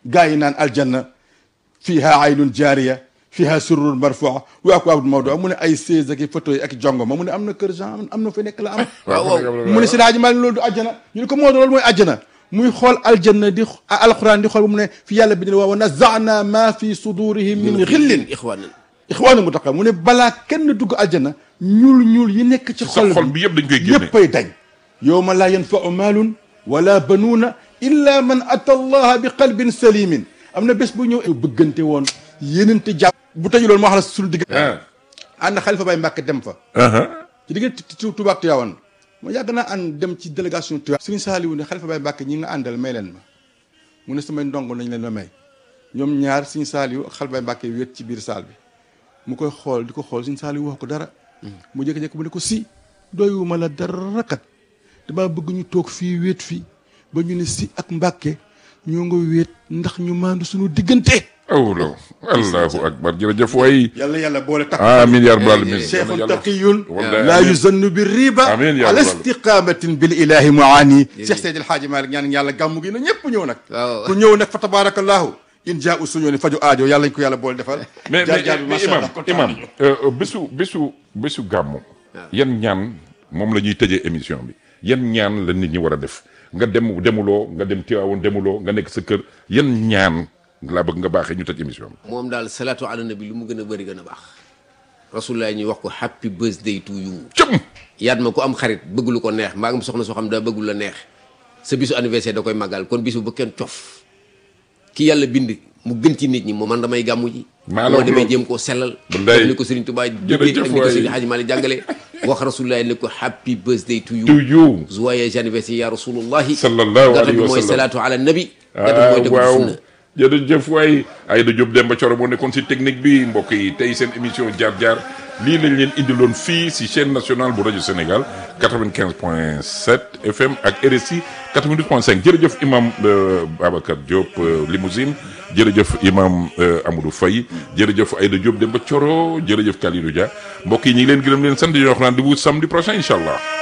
gaa yi naan aljanna fiha aynun jaariya fiha surrun marfua wa akwaabun mawdua mu ne ay seize ak i photo yi ak jongo ma mu ne am na kër Jean am na fa nekk la am waaw waaw mu ne si daaji maa loolu du àjjana ñu ne ko moo doon loolu mooy àjjana muy xool aljanna di alquran di xool ba mu ne fi yàlla bi ne wa nazana ma fi sudurihim min xillin ixwaanan ixwaana mu taqa mu ne balaa kenn dugg aljanna ñuul ñuul yi nekk ci sa xol xol bi yëpp dañ koy génne yëppay dañ yowma laa yanfau maalun wala banuuna illa man ata allaha bi qalbin salimin am na bés bu ñëw bëggante woon yénente jàpp bu tëju loolu moo xam ne suñu digg ah ànd xalifa bay Mbàkke dem fa ah ci diggante Tuubaa ak Tiwaawan ma yàgg naa ànd dem ci délégation Tiwaawan Sëriñ Saaliwu ne xalifa bay Mbàkke ñi nga àndal may leen ma mu ne samay ndongo nañ leen ma may ñoom ñaar Sëriñ Saaliwu ak xalifa bay Mbàkke wéet ci biir saal bi mu koy xool di ko xool Sëriñ Saaliwu wax ko dara mu jékki-jékki mu ne ko si doyuma la dara kat dama bëgg ñu toog fii wéet fii ba ñu ne si ak Mbàkke ñoo nga wéet ndax ñu maandu suñu diggante awlaw allahu akbar jërëjëf waay yàlla yàlla boole takk amin ya rabbal alamin cheikhun taqiyun Wallahi laa amiin. yuzannu bi riba Amiin yaa ala rabbal. istiqamatin bil ilahi muani cheikh seydi alhaaji malik ñaan yàlla gàmmu gi na ñëpp ñëw nag waaw. ku ñëw nag fa tabarakallahu in jaa u suñoo ni faju aajo yàlla ñu ko yàlla boole defal mais jaar jaar bi mais macha imam allah kontaan imam nañu. euh, bésu bésu bésu gàmmu yan ñaan moom la ñuy tëjee émission bi yan ñaan la nit ñi war a def nga dem demuloo nga dem Tiwaawoon demuloo nga nekk sa kër yan ñaan laa bëgg nga baaxee ñu tëj émission bi moom daal salaatu ala nabi lu mu gën a bëri gën a baax rasulullah ñuy wax ko happy birthday to you cëm yaat ma ku am xarit bëgg lu ko neex mbaa nga am soxna soo xam daa bëgg lu la neex sa bisu anniversaire da koy màggal kon bisu bu kenn cof ki yàlla bind mu gën ci nit ñi moo man damay gàmmu ji Maa la moo wax demee loolu. jéem koo sellal Wallaay. def ni ko Serigne Touba jógee Jërëjëf ak ni ko waay. Serigne Hadji Malick jàngale wax rasulullah ne ko happy birthday to you to you joyeux anniversaire ya rasulullahi Sallallahu gàttal alayhi bi wa mooy sallam. salaatu ala nabi gàttal bi ah mooy dëggu waaw sunna jërëjëf waay Aïda Diop Demba Thioro moo nekkoon si technique bi mbokk yi tey seen émission jaar jaar lii lañ leen indiloon fii si chaîne nationale bu rajo Sénégal 95 point 7 FM ak RSI 92 point 5 jërëjëf imam euh, Babacar Diop euh, Limousine jërëjëf imam euh, Amadou Faye jërëjëf Aïda Diop Demba Thioro jërëjëf Kalidou Dia mbokk yi ñu ngi leen gërëm leen sant di leen wax rendez-vous samedi prochain incha allah.